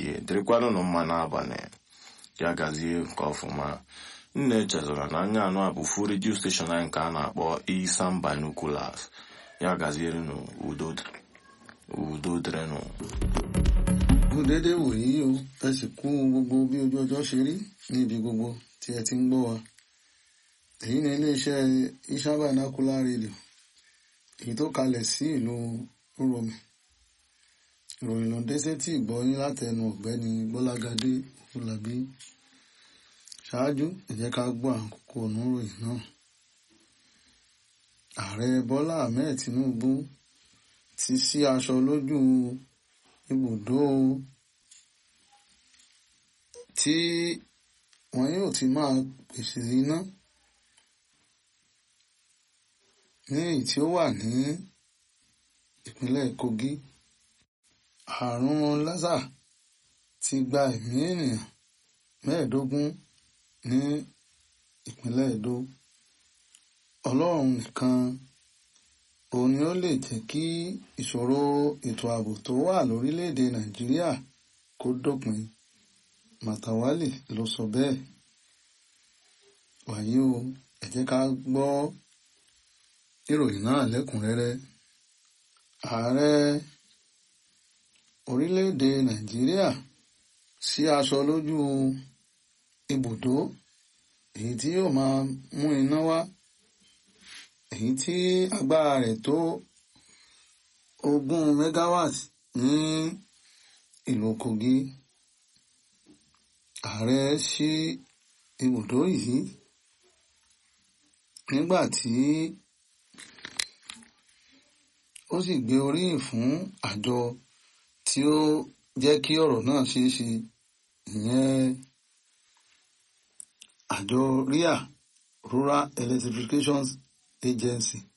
ehihie dịrịkwanụ nụ mma n'abalị ya gazie nke ọfụma nna echezọra na anya anụ a bụ fu redio steshọn anyị nke a na-akpọ Isam Binoculars ya gazierenụ udo udo dịrịnụ kú déédéé wòyí o ẹ sì kú gbogbo bí ojú ọjọ́ ṣe rí níbi gbogbo tí ẹ ti ń gbọ́ wa èyí ni iléeṣẹ́ Isam Binocular Radio èyí tó kalẹ̀ sí ìlú Uromi ìròyìn ló dé sétí ìgbọ́yín látẹnu ọ̀gbẹ́ni Gbọ́lágadé Fúlàbí ṣáájú ẹ jẹ́ ká gbọ́ àkókò oníròyìn náà ààrẹ Bọ́lá Ahmed Tinubu ti sí aṣọ lójú ibùdó tí wọn yóò ti máa pèsè iná ní èyí tí ó wà ní ìpínlẹ̀ Kogi àrùn lásà ti gba ẹ̀mí ènìyàn mẹ́ẹ̀ẹ́dógún ní ìpínlẹ̀ Edo Ọlọ́run nìkan òun ni ó lè jẹ́ kí ìṣòro ètò ààbò tó wà lórílẹ̀‐èdè Nàìjíríà kó dópin Màtàwálì ló sọ bẹ́ẹ̀ wàyí o ẹ jẹ́ ká gbọ́ ìròyìn náà lẹ́kùnrẹ́rẹ́ ààrẹ orílẹ̀‐èdè Nàìjíríà sí aṣọ lójú ibùdó èyí tí yóò máa mú iná wá èyí tí agbára rẹ̀ tó ogún megawatt ní ìlú Kogi ààrẹ sí ibùdó yìí nígbà tí ó sì gbé oríyìn fún àjọ tí ó jẹ́ kí ọ̀rọ̀ náà ṣeé ṣe ìyẹn àjọ RIA Rural Electrification Agency